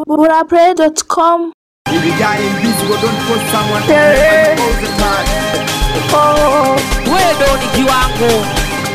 burapray.com If you got invisible, don't put someone Yeah. all the time. Oh, wewe ndo ni kiwango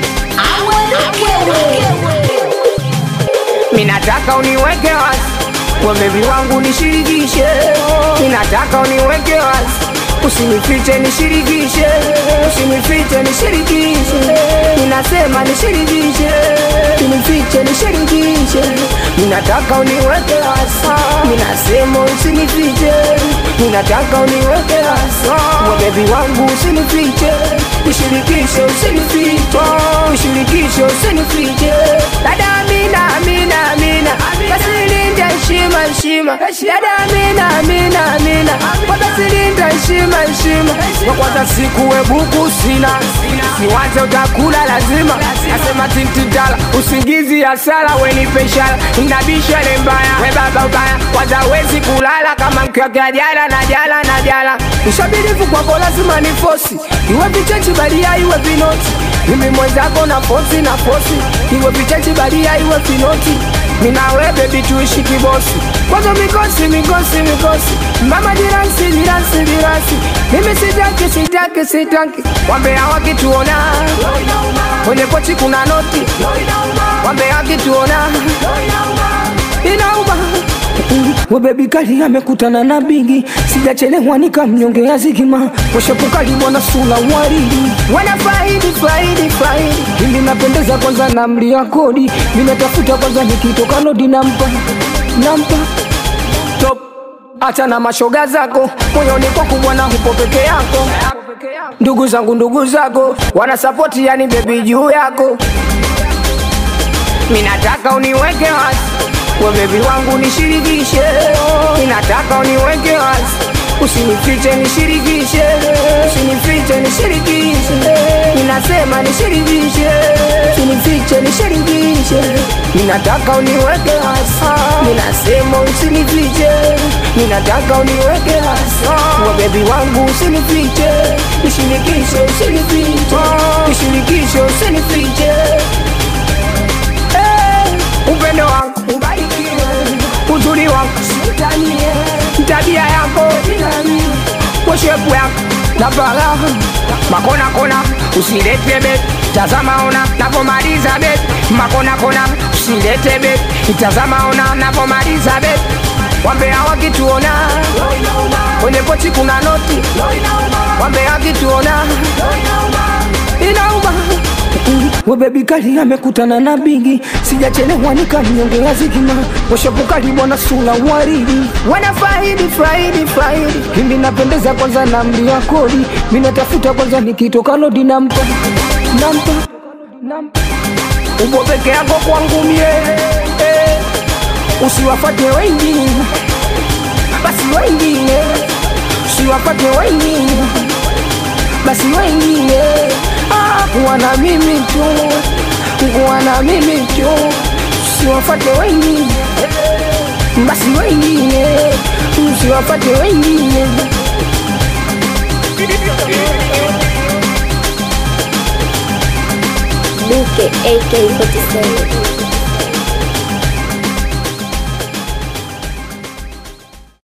minataka uniweke wazi kwa bebi wangu nishirikishe, minataka uniweke wazi usinifiche nishirikishe, usinifiche nishirikishe, ninasema nishirikishe, usinifiche nishirikishe, minataka uniweke wazi, minasema usinifiche, minataka uniweke wazi kwa bebi wangu usinifiche, nishirikishe, usinifiche, nishirikishe, usinifiche, dada Amina, Amina, Amina, basi linda heshima, heshima, dada Amina, Amina, Amina, kwa basi linda heshima, heshima, kwa kwanza siku we buku sina, siwaze utakula lazima, nasema tintidala, usingizi hasara, we ni peshara, inabisha ile mbaya, we baba ubaya, kwanza wezi kulala kama mkiwakea jala na jala na jala, ushabirifu kwako lazima ni fosi, iwe vichechi balia, iwe vinoti mimi mwenzako na fosi na fosi, iwe vichechi balia, iwe vinoti minawe bebi tuishi kibosi, kwanza mikosi mikosi mikosi, mama jiransi jiransi jiransi, mimi sitaki sitaki sitaki, wambea wakituona kwenye pochi kuna noti, wambea wakituona inauma Webebi kali amekutana na bigi, sijachelewa nikamnyongea zigima, washapukali bwana sula waridi, wana faidi faidi faidi, ili napendeza kwanza na mlia kodi, ninatafuta kwanza nikitoka lodi nampa nampa top Acha na mashoga zako moyoni kwako bwana, hupo peke yako. Ndugu zangu ndugu zako wanasapoti, yani bebi juu yako minataka uniweke wazi we bebi wangu nishirikishe, minataka uniweke wazi usinifiche nishirikishe, usinifiche nishirikishe, ninasema nishirikishe, usinifiche nishirikishe, ninataka uniweke wazi, ninasema usinifiche, ninataka uniweke wazi we bebi wangu usinifiche, nishirikishe, usinifiche, nishirikishe, usinifiche Eh, upendo wangu ubarikiwe, uzuri wangu sitanie, tabia yako poshepu yako na bala makona kona, usilete bet, tazama ona napomaliza bet, makona kona, usilete bet, tazama ona napomaliza bet, wambea wakituona kwenye pochi kuna noti, wambea wakituona inauma Webebi kali amekutana na bigi, sijachelewa nikamnyongea zigima, washapukali bwana sula waridi, wana faidi faidi faidi, mimi napendeza kwanza na mlia kodi, mimi natafuta kwanza nikitoka lodi nampa nampa nampa ubo peke yako kwangu mie eh, usiwafate wengine, basi wengine usiwafate wengine basi wengine ah, kuwa na mimi tu, kuwa na mimi tu, usiwafate wengine, basi wengine, usiwafate wengine. Duke AK47